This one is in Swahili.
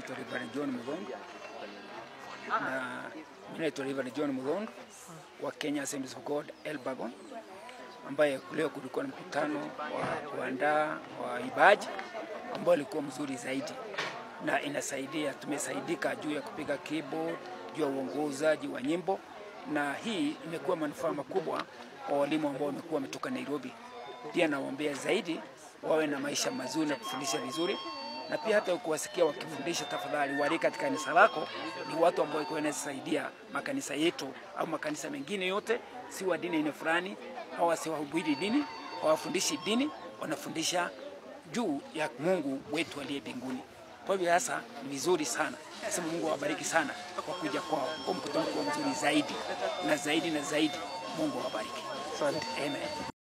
naitwa Reverend John Muthongo na mimi naitwa Reverend John Muthongo wa Kenya Assemblies of God Elbagon, ambaye leo kulikuwa na mkutano wa kuandaa wa ibaji ambao ulikuwa mzuri zaidi na inasaidia, tumesaidika juu ya kupiga keyboard, juu ya uongozaji wa nyimbo, na hii imekuwa manufaa makubwa kwa walimu ambao wamekuwa wametoka Nairobi. Pia nawaombea zaidi wawe na maisha mazuri na kufundisha vizuri, na pia hata kuwasikia wakifundisha, tafadhali wali katika kanisa lako ni watu ambao iko wanasaidia makanisa yetu au makanisa mengine yote, si wa dini aina fulani, hawa si wahubiri dini, hawafundishi dini, wanafundisha juu ya Mungu wetu aliye mbinguni. Kwa hivyo sasa ni vizuri sana, nasema Mungu awabariki sana kwa kuja kwao, kwa mkutano kuwa mzuri zaidi na zaidi na zaidi. Mungu awabariki. Asante. Amen.